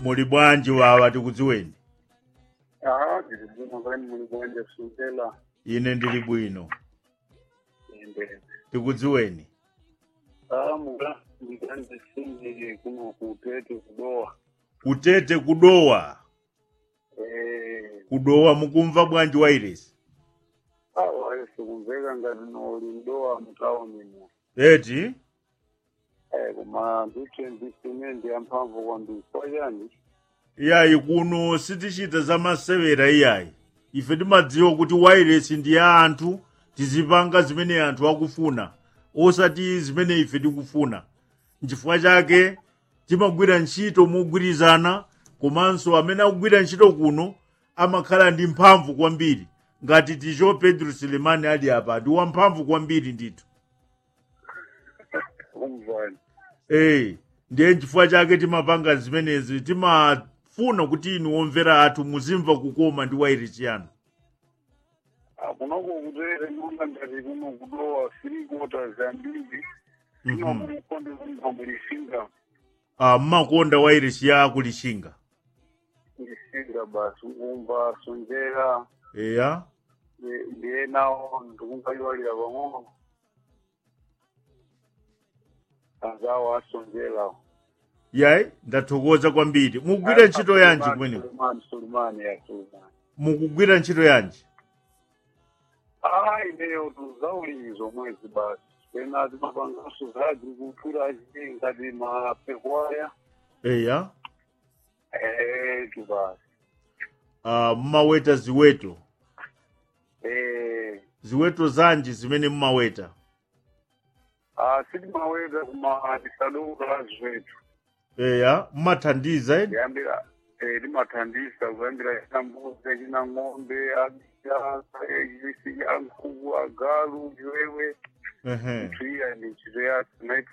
muli bwanji wawa tikudziweni Ah, ndiri bwino kani muli bwanji sungela ine ndili bwino ende. tikudziweni Ah, mula ndikanje sinje kuno kutete kudowa. kutete kudowa Eh, kudowa mukumva bwanji wairesi ah, wale sikumveka ngati noli mdowa mutauni mu. eti Eh, kuma nditendisine ndi amphamvu kwambiri. Kwachani? iyayi kuno sitichita za masewera iyayi ife timadziwa kuti wairesi ndi ya anthu tizipanga zimene anthu akufuna osati zimene ife tikufuna nchifukwa chake timagwira ntchito mogwirizana komanso amene akugwira ntchito kuno amakhala ndi mphamvu kwambiri ngati ticho pedro selemani ali apa ndi wamphamvu kwambiri ndithu Umvani. Ee, ndiye nchifukwa chake timapanga zimenezi timafuna kuti inu omvera athu muzimva kukoma ndi wairesi yanu Ah, kunoko kutere nonga ngati kuno kudowa three quarters ambiri. Mhm. Ino kumukonde kunga mulisinga. Ah, mmakonda wairesi ya akulishinga Mulisinga basi ngumva sonjera. eya ndiye nawo ndikungaliwalira pang'ono anzawo asonjera yayi ndathokoza kwambiri mukugwira ntchito yanji kumeneko sulemani sulemani ya sulemani mukugwira ntchito yanji ah ineyo tuzaulimi zomwezi basi pena timapangaso za agricultura achii ngati mapekwaya eya eh tu basi ah, mmaweta ziweto eh ziweto zanji zimene mmaweta ah sitimaweta kuma tisadokula zvetu eya mmathandiza eni kuyambira eh, timathandisa kuyambira china mbuzi china ng'ombe abisa chisi ya nkhuku agalu chiwewe ehe nthu iya ni ntchito yathu